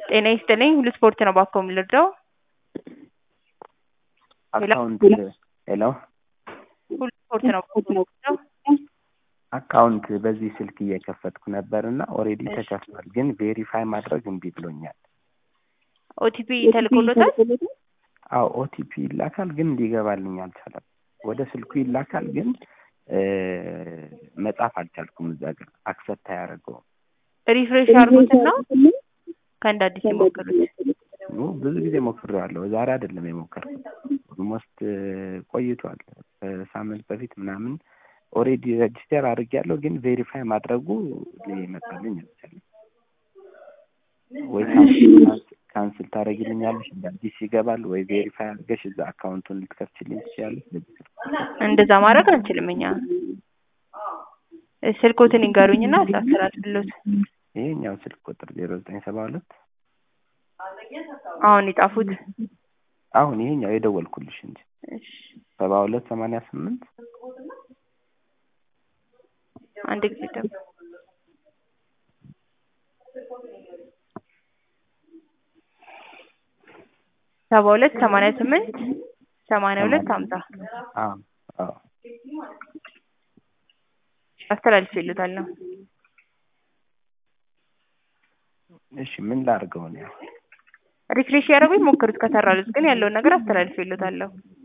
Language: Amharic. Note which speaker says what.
Speaker 1: ጤና ይስጥልኝ ሁሉ ስፖርት ነው ባኮ የምልርዳው
Speaker 2: አካውንት ሄሎ
Speaker 1: ሁሉ ስፖርት ነው ባኮ የምልርዳው
Speaker 2: አካውንት በዚህ ስልክ እየከፈትኩ ነበር እና ኦልሬዲ ተከፍቷል፣ ግን ቬሪፋይ ማድረግ እምቢ ብሎኛል።
Speaker 1: ኦቲፒ ተልኮሎታል።
Speaker 2: አዎ ኦቲፒ ይላካል፣ ግን እንዲገባልኝ አልቻለም። ወደ ስልኩ ይላካል፣ ግን መጻፍ አልቻልኩም። እዛ ጋር አክሰፕት አያደርገውም።
Speaker 1: ሪፍሬሽ አድርጉትና ከአንድ አዲስ የሞክሩት።
Speaker 2: ብዙ ጊዜ ሞክሬዋለሁ። ዛሬ አይደለም የሞከርኩት፣ ኦልሞስት ቆይቷል። ከሳምንት በፊት ምናምን ኦልሬዲ ሬጅስተር አድርጌያለሁ፣ ግን ቬሪፋይ ማድረጉ ሊመጣልኝ አልቻለም። ወይ ካንስል ታደርጊልኛለሽ እንደ አዲስ ይገባል፣ ወይ ቬሪፋይ አድርገሽ እዛ አካውንቱን ልትከፍችልኝ ትችላለሽ።
Speaker 1: እንደዛ ማድረግ አንችልም እኛ። ስልኮትን ይንገሩኝና አስተላልፍሎት።
Speaker 2: ይሄኛው ስልክ ቁጥር ዜሮ ዘጠኝ ሰባ ሁለት
Speaker 1: አሁን የጻፉት
Speaker 2: አሁን ይሄኛው የደወልኩልሽ እንጂ ሰባ ሁለት ሰማንያ ስምንት
Speaker 1: አንድ ጊዜ ደግሞ ሰባ ሁለት ሰማንያ ስምንት ሰማንያ ሁለት ሀምሳ አስተላልፍ ይሉታል ነው።
Speaker 2: እሺ ምን ላድርገው ነው?
Speaker 1: ሪፍሬሽ ያደረጉ ይሞክሩት። ከሰራሉት ግን ያለውን ነገር አስተላልፍ ይሉታለሁ።